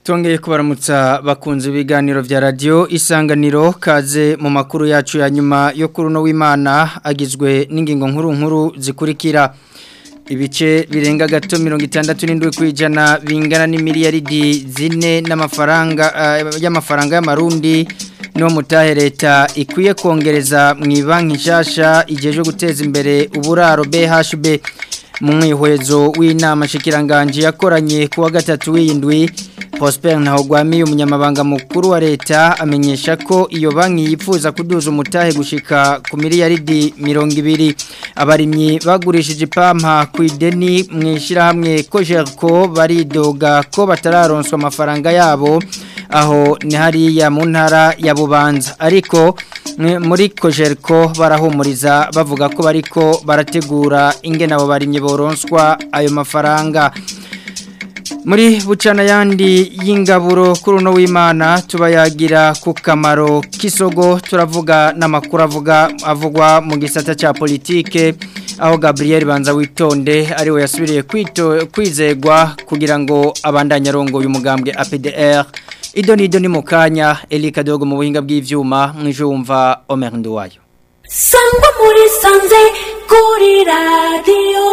Tongeye kubaramutsa bakunze ibiganiro vya radio isanganiro kaze mu makuru yacu ya nyuma yo kuruno w'Imana agizwe n'ingingo nkuru nkuru zikurikira ibice birenga gato 67 kwijana bingana n'imiliyaridi zine n'amafaranga uh, y'amafaranga y'amarundi no mutahe leta ikwiye kongereza mu banki nshasha ijeje guteza imbere uburaro BHB mu mwihwezo w'inama shikiranganje yakoranye kuwa gatatu w'indwi Prosper Ntahogwami umunyamabanga mukuru wa leta amenyesha ko iyo banki yifuza kuduza umutahe gushika ku miliyaridi 200 abarimyi bagurishije ipampa ku ideni mwishira hamwe ko Jerko baridoga ko batararonswa amafaranga yabo aho ni hariya mu ntara ya Bubanza ariko muri Kojerko barahumuriza bavuga ko bariko barategura ingene abo barimye boronswa ayo mafaranga muri bucana yandi y'ingaburo kuri uno w'imana tubayagira ku kamaro k'isogo turavuga n'amakuru avuga avugwa mu gisata cya politike aho Gabriel banza witonde ariwe yasubiriye kwizegwa kugira ngo abandanye arongoye umugambwe APDR ido nido ni mu kanya Elika Dogo mu buhinga bw'ivyuma mwijumva Omer Nduwayo Sangwa muri sanze kuri radio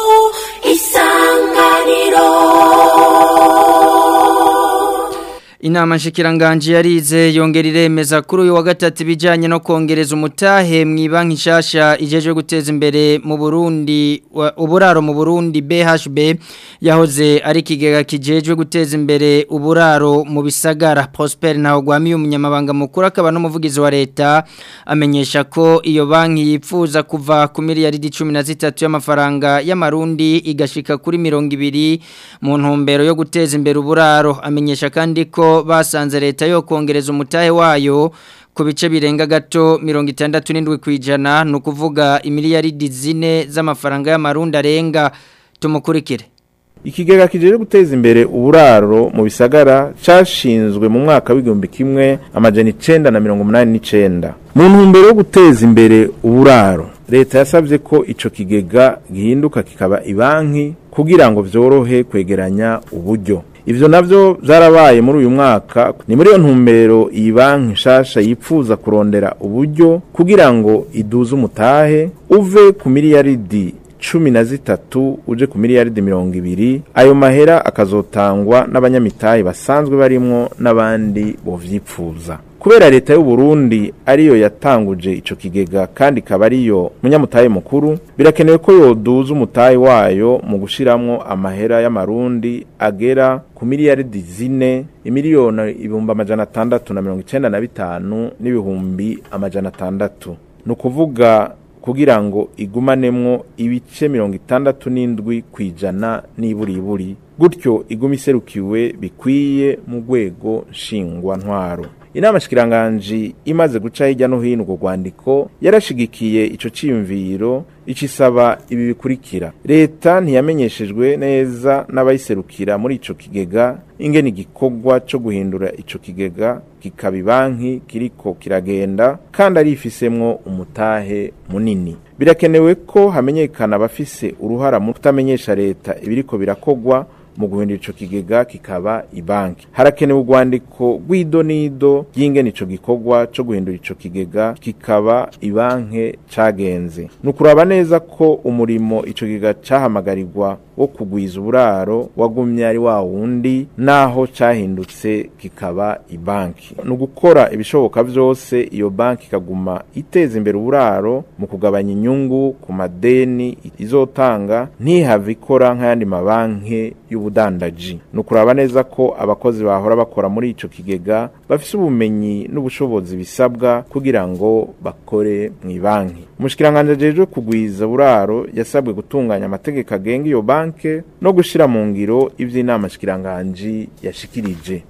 isanganiro Inama nshikiranganje yarize yongera iremeza kuri uyu wa gatatu bijanye no kongereza umutahe mu banki nshasha ijeje guteza imbere mu Burundi uburaro mu Burundi BHB yahoze ari kigega kijejwe guteza imbere uburaro mu bisagara Prosper Ntahogwami umunyamabanga mukuru akaba n'umuvugizi wa leta amenyesha ko iyo banki yifuza kuva ku miliyaridi 13 y'amafaranga y'amarundi igashika kuri 200 mu ntumbero yo guteza imbere uburaro amenyesha kandi ko basanze leta yo kongereza umutahe wayo ku bice birenga gato mirongo itandatu n'indwi ku ijana ni ukuvuga imiliyaridi zine z'amafaranga y'amarundi arenga tumukurikire ikigega kijeje guteza imbere uburaro mu bisagara cashinzwe mu mwaka w'igihumbi kimwe amajana icenda na mirongo umunani n'icenda mu ntumbero yo guteza imbere uburaro leta yasabye ko ico kigega gihinduka kikaba ibanki kugira ngo vyorohe kwegeranya uburyo ivyo navyo vyarabaye muri uyu mwaka ni muri iyo ntumbero iyi banki nshasha yipfuza kurondera uburyo kugira ngo iduze umutahe uve ku miliyaridi cumi na zitatu uje ku miliyaridi mirongo ibiri ayo mahera akazotangwa n'abanyamitahe basanzwe barimwo n'abandi bovyipfuza kubera leta y'u Burundi ariyo yatanguje ico kigega kandi ikaba ariyo munyamutahe mukuru birakenewe ko yoduza umutahe wayo mu gushiramwo amahera y'amarundi agera ku miliyaridi zine imiliyoni ibihumbi amajana atandatu na mirongo icenda na bitanu n'ibihumbi amajana atandatu ni ukuvuga kugira ngo igumanemwo ibice mirongo itandatu n'indwi ku ijana n'iburiburi gutyo iguma iserukiwe bikwiye mu rwego nshingwantwaro inama shikiranganji imaze guca hirya no hino urwo rwandiko yarashigikiye ico ciyumviro icisaba ibi bikurikira leta ntiyamenyeshejwe neza n'abayiserukira muri ico kigega ingene igikorwa co guhindura ico kigega kikaba ibanki kiriko kiragenda kandi arifisemwo umutahe munini birakenewe ko hamenyekana abafise uruhara mu kutamenyesha leta ibiriko birakogwa mu guhindura ico kigega kikaba ibanki harakenewe urwandiko rw'idonido ry'ingene ico gikorwa co guhindura ico kigega kikaba ibanki cagenze ni ukuraba neza ko umurimo ico kigega cahamagarirwa wo kugwiza uburaro wagumye ari wa wundi naho cahindutse kikaba ibanki ni ugukora ibishoboka vyose iyo banki ikaguma iteza imbere uburaro mu kugabanya inyungu ku madeni izotanga ntihave ikora nk'ayandi mabanki y'ubudandaji ni ukuraba neza ko abakozi bahora bakora muri ico kigega bafise ubumenyi n'ubushobozi bisabwa kugira ngo bakore mu banki umushikiranganje ajejwe kugwiza buraro yasabwe gutunganya amategeko agenga iyo banke no gushira mu ngiro ivy'inama shikiranganji yashikirije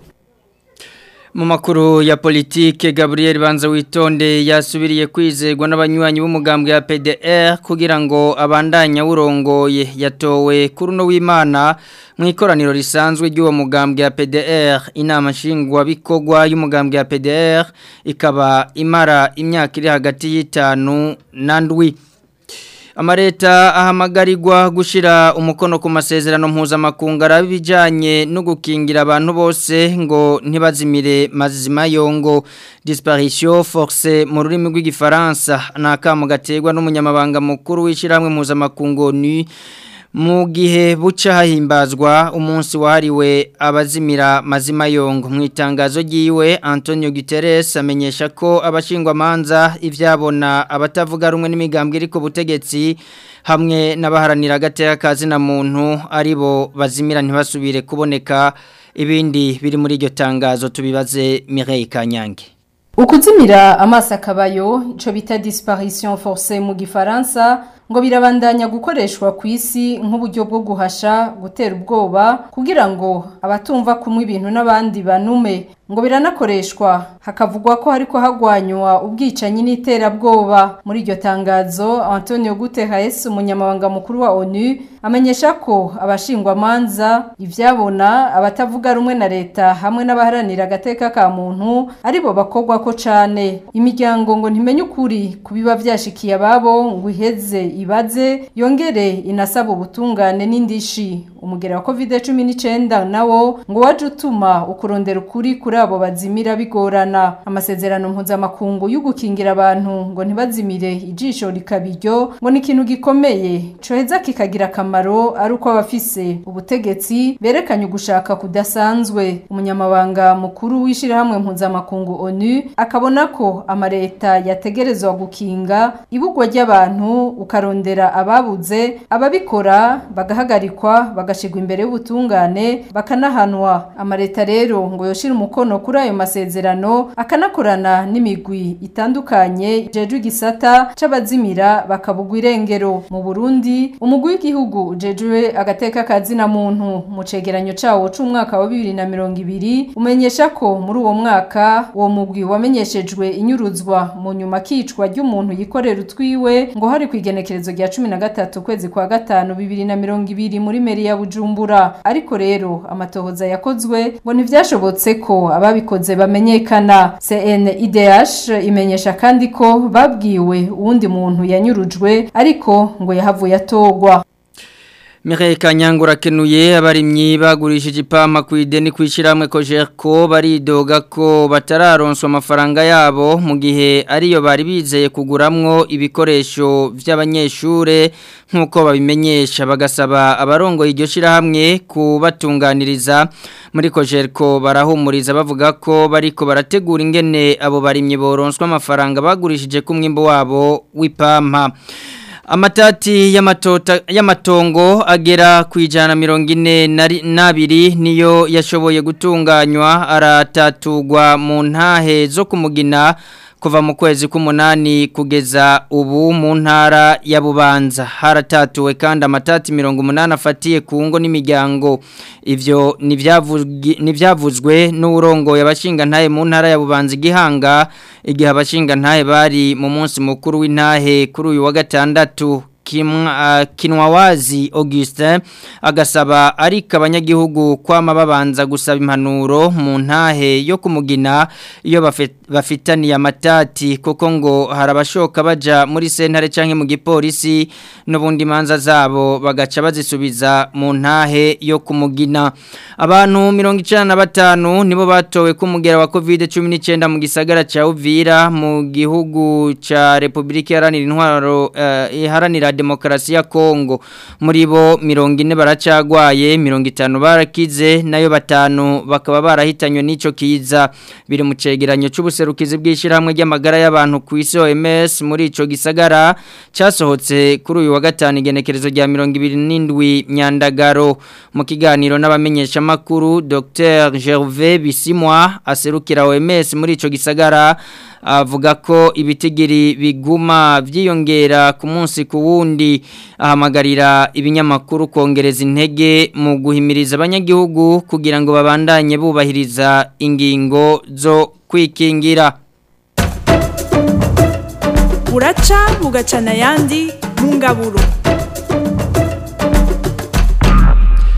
mu makuru ya politike Gabriel Banza witonde yasubiriye kwizegwa n'abanywanyi b'umugambwe ya PDR kugira ngo abandanya urongoye yatowe kuri no w'Imana mu ikoraniro risanzwe ry'uwo mugambwe ya PDR inama nshingwa bikogwa y'umugambwe ya PDR ikaba imara imyaka iri hagati y'itanu na ndwi amareta ahamagarirwa gushira umukono ku masezerano mpuzamakungu arabijanye no gukingira abantu bose ngo ntibazimire mazima yongo disparition forcée mu rurimi rw'igifaransa nakamu gaterwa n'umunyamabanga mukuru w'ishiramwe mpuzamakungu ni mu gihe buca hahimbazwa umunsi wahariwe abazimira mazima yongo mu itangazo ry'iwe Antonio Guterres amenyesha ko abashingwamanza ivyabona abatavuga rumwe n'imigambwe iri ku butegetsi hamwe n'abaharanira agateka kazi na muntu aribo bazimira ntibasubire kuboneka ibindi biri muri iryo tangazo tubibaze Mireille Kanyange Ukuzimira amaso akabayo ico bita disparition forcée mu gifaransa ngo birabandanya gukoreshwa ku isi nk'uburyo bwo guhasha gutera ubwoba kugira ngo abatumva kumwe ibintu n'abandi banume ngo biranakoreshwa hakavugwa ko hariko hagwanywa ubwicanyi n'iterabwoba muri iryo tangazo Antonio Guterres umunyamabanga mukuru wa ONU amenyesha ko abashingwamanza ivyabona abatavuga rumwe na leta hamwe n'abaharanira agateka ka muntu aribo bakogwa ko cane imiryango ngo ntimenye ukuri kubiba vyashikiye ababo ngo iheze ibaze yongere inasaba ubutungane n'indishi umugera wa covid 19 nawo ngo waje utuma ukurondera ukuri kuri abo bazimira bigorana amasezerano mpuzamakungu y'ugukingira abantu ngo ntibazimire ijisho rikabiryo ngo ni ikintu gikomeye coheza kikagira akamaro ari uko abafise ubutegetsi berekanye ugushaka kudasanzwe umunyamabanga mukuru w'ishirahamwe mpuzamakungu ONU akabona ko amareta yategerezwa gukinga ibugwa ry'abantu ukarondera ababuze ababikora bagahagarikwa bagashigwa imbere y'ubutungane bakanahanwa amareta rero ngo yoshira umukono kuri ayo masezerano akanakorana n'imigwi itandukanye jeje igisata c'abazimira bakabugwa irengero mu Burundi umugwi w'igihugu jeje agateka kazina muntu mu cegeranyo cawo c'umwaka wa 2020 umenyesha ko muri uwo mwaka uwo mugwi wamenyeshejwe inyuruzwa mu nyuma kicwa ry'umuntu yikorera utwiwe ngo hari kwigenekerezo rya 13 kwezi kwa gatanu 2020 muri meri ya Bujumbura ariko rero amatohoza yakozwe ngo ntivyashobotse ko ababikoze bamenyekana CNIDH imenyesha kandi ko babwiwe uwundi muntu yanyurujwe ariko ngo yahavuye atogwa Mireille Kanyangura kenuye abarimyi bagurishije ipama ku ideni kwishiramwe ko Jerko baridoga ko batararonswa amafaranga yabo mu gihe ariyo bari bizeye kuguramwo ibikoresho by'abanyeshure nkuko babimenyesha bagasaba abarongo iryo shirahamwe kubatunganiriza muri ko Jerko barahumuriza bavuga ko bariko barategura ingene abo barimyi boronswa amafaranga bagurishije ku mwimbo wabo w'ipampa Amatati y'amatongo agera ku ijana mirongo ine n'abiri niyo yashoboye gutunganywa aratatugwa mu ntahe zo kumugina kuva mu kwezi k'umunani kugeza ubu mu ntara ya bubanza haratatuwe kandi amatati mirongo umunani afatiye ku ngo n'imiryango ibyo ntibyavuzwe n'uburongo abashingantahe mu ntara ya bubanza igihanga igihe abashingantahe bari mu munsi mukuru w'intahe kuri uyu wa gatandatu kinwawazi Augustin agasaba ariko abanyagihugu kwama babanza gusaba impanuro mu ntahe yo kumugina iyo bafitaniye amatati kuko ngo harabashoka baja muri sentare canke mu gipolisi n'ubundi manza zabo bagaca bazisubiza mu ntahe yo kumugina abantu 95 nibo batowe kumugera wa COVID-19 mu gisagara ca Uvira mu gihugu ca Republika Iharanira Intwaro uh, Iharanira Demokarasi ya Kongo muri bo 40 baracagwaye 50 barakize nayo batanu bakaba barahitanywe n'ico kiza biri mu cegeranyo c'ubuserukizi bw'ishiramwe ry'amagara y'abantu ku isi OMS muri ico gisagara casohotse kuri uyu wa gatanu igenekerezo rya 27 Nyandagaro mu kiganiro n'abamenyesha makuru Dr Gervais Bisimwa aserukira OMS muri ico gisagara avuga ko ibitigiri biguma byiyongera ku munsi ku wundi ahamagarira ibinyamakuru kongereza intege mu guhimiriza abanyagihugu kugira ngo babandanye bubahiriza ingingo zo kwikingira buraca bugacana ayandi mu ngaburo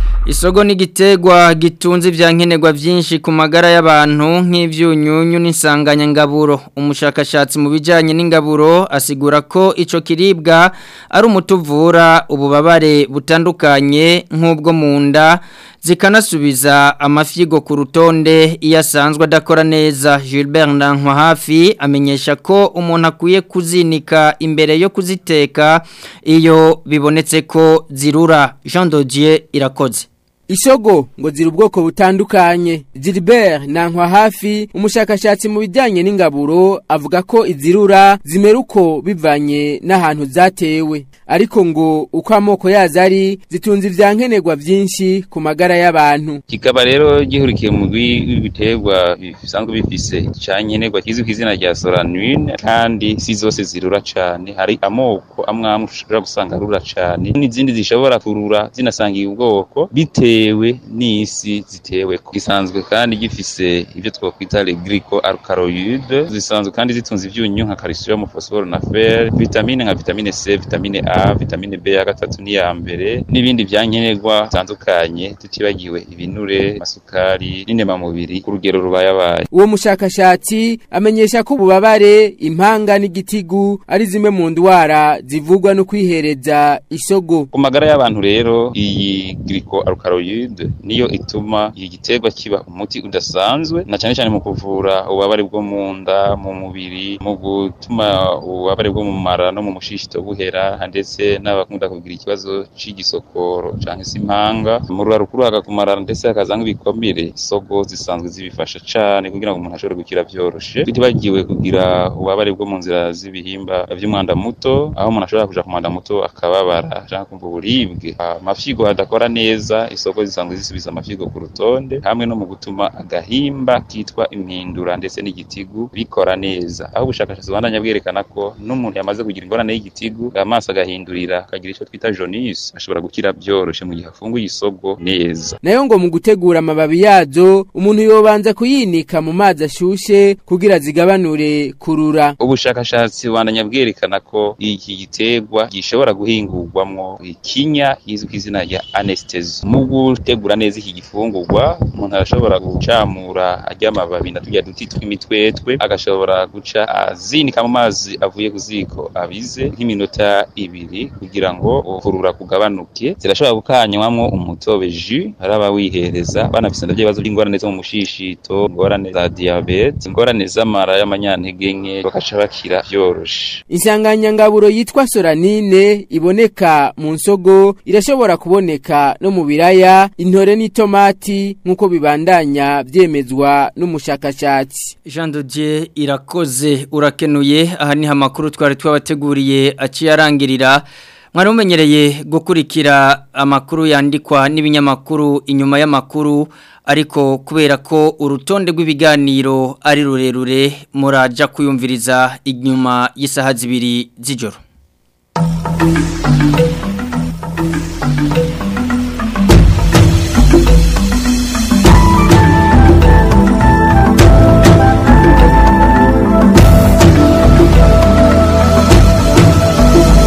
Isogo ni gitegwa gitunze ivyankenerwa vyinshi ku magara y'abantu nk'ivyunyunyu n'insanganyangaburo umushakashatsi mu bijanye n'ingaburo asigura ko ico kiribwa ari umutuvura ububabare butandukanye nk'ubwo mu nda zikanasubiza amafyigo ku rutonde iyo asanzwe adakora neza Gilbert Ndankwa hafi amenyesha ko umuntu akwiye kuzinika imbere yo kuziteka iyo bibonetse ko zirura Jean Dodier irakoze Isogo ngo ziri ubwoko butandukanye Gilbert Nankwa hafi umushakashatsi mu bijyanye n'ingaburo avuga ko izirura zimera uko bivanye n'ahantu zatewe ariko ngo uko amoko yazo ari zitunze ivyankenerwa vyinshi ku magara y'abantu kikaba rero gihurikiye mu biterwa bisanzwe bifise cankenerwa kizwi ku izina rya solanine kandi si zose zirura cane hari amoko amwe amwe ushobora gusanga arura cane n'izindi zishobora kurura zinasangiye ubwoko bitewe bitewe n'isi zitewe gisanzwe kandi gifise ibyo twakwita les glycoalkaloïdes zisanzwe kandi zitunze ivyunyu nka calcium phosphore na fer vitamine nka vitamine C vitamine A vitamine B ya gatatu ni ya mbere n'ibindi byankenerwa bitandukanye tutibagiwe ibinure masukari n'inema mubiri ku rugero rubayabaye uwo mushakashatsi amenyesha ko ububabare impanga n'igitigu ari zimwe mu ndwara zivugwa no kwihereza isogo ku magara y'abantu rero iyi glycoalkaloïde niyo ituma iki giterwa kiba umuti udasanzwe na cyane cyane mu kuvura ububabare bwo mu nda mu mubiri mu gutuma ububabare bwo mu mara no mu mushishito buhera ndetse n'abakunda kugira ikibazo cy'igisokoro cyangwa se impanga mu rura rukuru hakakumara ndetse hakazanga ibikomere isogo zisanzwe zibifasha cyane kugira ngo umuntu ashobore gukira byoroshe tutibagiwe kugira ububabare bwo mu nzira z'ibihimba by'umwanda muto aho umuntu ashobora kuja ku mwanda muto akababara cyangwa kumva uburibwe amafyigo adakora neza isoko zisanzwe zisubiza amafyigo ku rutonde hamwe no mu gutuma agahimba kitwa impindura ndetse n'igitigu bikora neza aho ubushakashatsi bubandanya bwerekana ko n'umuntu yamaze kugira ingorane y'igitigu amaso agahindurira akagira icyo twita jaunisse ashobora gukira byoroshe mu gihe afunguye isogo neza nayo ngo mu gutegura amababi yazo umuntu yobanza kuyinika mu mazi ashushe kugira zigabanure kurura ubushakashatsi bubandanya bwerekana ko iki giterwa gishobora guhingurwamwo ikinya kizwi ku izina rya anesthesia mu gutegura neza iki gifungurwa umuntu arashobora gucamura ajya amababi na tujya duti tw'imitwetwe agashobora guca azinika mu mazi avuye ku ziko abize nk'iminota ibiri kugira ngo ukurura kugabanuke zirashobora gukanywamwo umutobe jus araba wihereza banafise ndavyo by'ingorane zo mu mushishito ingorane za diabete ingorane z'amara y'amanyantege nke bakaca bakira vyoroshe insanganyangaburo yitwa solanine iboneka mu nsogo irashobora kuboneka no mu biraya intore n'itomati nk'uko bibandanya byemezwa n'umushakashatsi Jean Dodier irakoze urakenuye aha ni amakuru twari twabateguriye aciye arangirira mwari mumenyereye gukurikira amakuru yandikwa n'ibinyamakuru inyuma y'amakuru ariko kubera ko urutonde rw'ibiganiro ari rurerure muraja kuyumviriza inyuma y'isaha zibiri z'ijoro